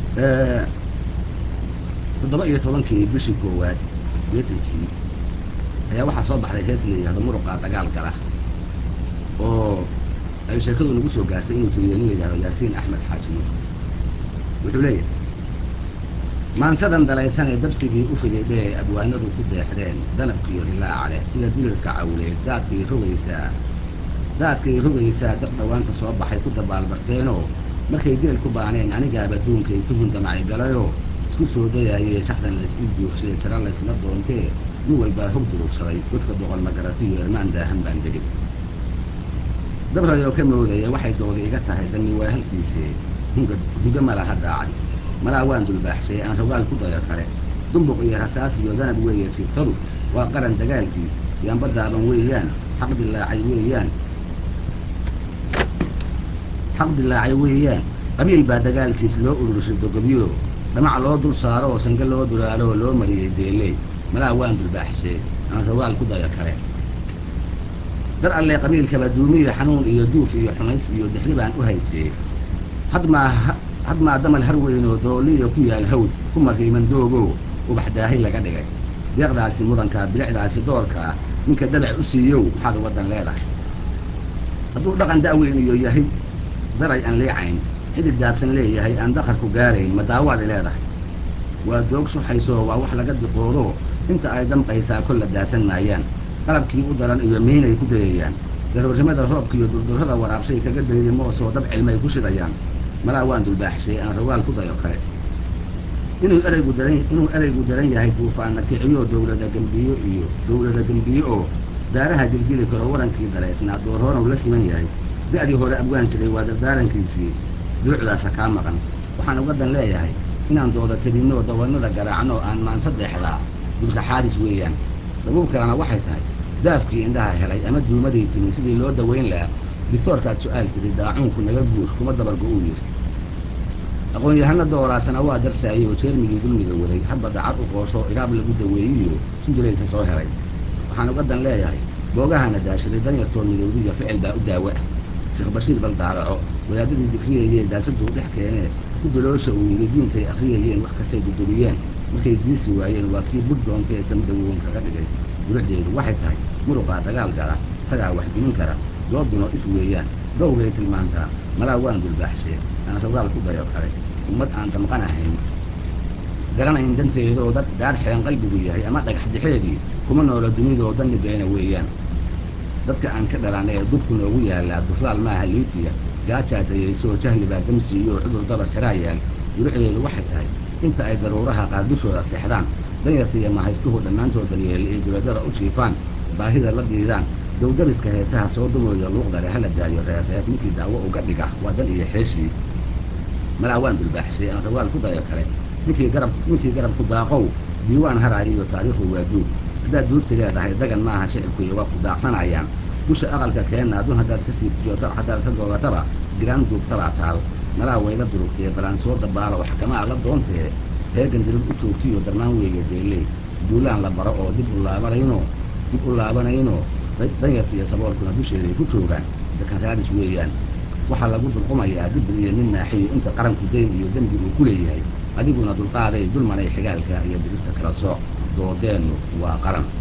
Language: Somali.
toddoba iyo tobankii bishii koowaad beetankii ayaa waxaa soo baxday hees la yidhahdo muruqa dagaal gala oo ay sheekadu nagu soo gaartay inuu tiriyo nin la yidhahdo yaasiin axmed xaajiyo wuxuu leeyahay maansadan dalaysanee dabsigii u fididhee abwaanadu ku deexdeen danabkiiyo hilaacale sida dilirka cawleed daadkay rogaysaa daadkay rogaysaa dab dhawaanta soo baxay ku dabaalbarteenoo markay geel ku baaneen anigaaba duunkay ku hundamacay galayoo isku soo dayaayee shaxdan laysii joogsaye tira laysla doontee nin walbaa hog durugsaday godka boqol magaratiyo ermaan daahan baan degin dabrayoo ka moodaya waxay dooda iga tahay danni waa halkiisee hunga huga malaha daacay malaa waan dulbaaxshay aan rogaal ku dayo kale dumbuq iyo rasaas iyo danab weeye sirtadu waa qaran dagaalkii yaanba daaban weeyaan xaq dilaacay weeyaan xaq dilaacay weeyaan qabiil baa dagaalkiis loo ururshay dogobyo dhamac loo dul saaro oo sange loo dulaalo oo loo mariyey deeley malaa waan dulbaaxshay aan rogaal ku dayo kale dar alle qabiilkaba duumiyo xanuun iyo duuf iyo xumays iyo dixri baan u haysee hadmaa hadmaa damal har weynoo dooliyo ku yaal hawd ku mariiman doogoo ubax daahay laga dhigay deeqdaasi mudankaa bilicdaasi doorkaa ninka dabac u siiyow maxaad waddan leedahay hadduu dhaqan da'weyniyo yahay daray aan liicayn xidid daabsan leeyahay aan dakarku gaarayn ma daawaad leedahay waa doog suxaysoo waa wax laga diqoodoo inta ay damqaysaa kolla daasan maayaan qalabkii u daran iyo miinay ku dayayaan daroornimada roobka iyo durdurrada waraabshay kaga dayday moosoo dab cilmay ku shidayaan malaa waan dulbaaxshay aan rogaal ku dayo kale inuu eraygu daran inuu eraygu daran yahay duufaanna kiciyo dawlada gembiyo iyo dawlada gembiye oo daaraha jiljili karo warankii daraysnaa doorhoonow la siman yahay da'dii hore abwaan jiray waa dardaarankiisii durucdaasa kaa maqan waxaan ugadan leeyahay inaan dooda tebinoo dawanada garaacno aan maansadeexdaa dulsaxaadis weeyaan dabuub kalena waxay tahay daafkii indhaha helay ama duumaday timi sidii loo dawayn lahaa dictoorkaad su-aal tiri daacuunku naga guur kuma dabargo uu yiri aqoon-yahano dooraasana waa darsaayey oo jeermigii dulmiga waday hadba dacar u qoosho iraab lagu daweeyiyo sinjilaysa soo helay waxaan ugadan leeyahay boogahana daashaday danyartoo midowdiya ficil baa u daawo ah sheekh bashiir bal daalaco wadaadadii dikriyayee daasaduu dhex keenee ku daloosha uu yidhi diintay akhriyayeen wax kastay dudubiyeen markay diisi waayeen waa kii bud doontee damdawoon kaga dhigay durucdeedu waxay tahay muruqaa dagaal gala isagaa wax dimin kara dooduna is weeyaan dowgay tilmaantaa malaa waan dulbaaxshee aan rogaal ku dayo kale ummad aan damqanahayn garanayn danteedoo dad daar xeen qalbigu yahay ama dhagax dixeedii kuma noolo dunidoo dannigeena weeyaan dadka aan ka dhalanay ee dubku noogu yaallaa duflaal maaha liitiya gaajaa dayaysoo jahli baa damsiiyo oo cudur dabar jaraa yaal durucdeedu waxay tahay inta ay daruuraha qaar dushooda seexdaan danyarta iyo mahaystuhu dhammaantood daryeeli ay duladada u jiifaan baahida la diidaan dowdariska heesaha soo dumooya luuqdare hala daayo reerreer ninkii daawo uga dhiga waa dan iyo xeeshii malaa waan dulbaaxshay aan rawaal ku dayo kale ninkii garab ninkii garabku daaqow diiwaan haraayo iyo taariikhu waa duug haddaad duugti leedahay dagan maaha shicibkuiyo waa ku daaqsanayaan dusha aqalka keenna adun haddaad ka siibtiyo haddaad ka googataba giraan duugtabaa taal malaa wayla durugtee balaan soo dabaalo xakamaa la doontee heegan dirib u joogtiyo darmaan weeye deeley duulaan la baro oo dib u laabanayno dib u laabanayno danyarta iyo saboolkuna dusheeday ku joogaan dakan raadis weeyaan waxaa lagu dulqumayaa dibir iyo nin naaxiyo inta qaranku dayn iyo dembi uu ku leeyahay adiguna dulqaaday dulmanay xigaalka iyo dirista kala sooc doodeennu waa qaran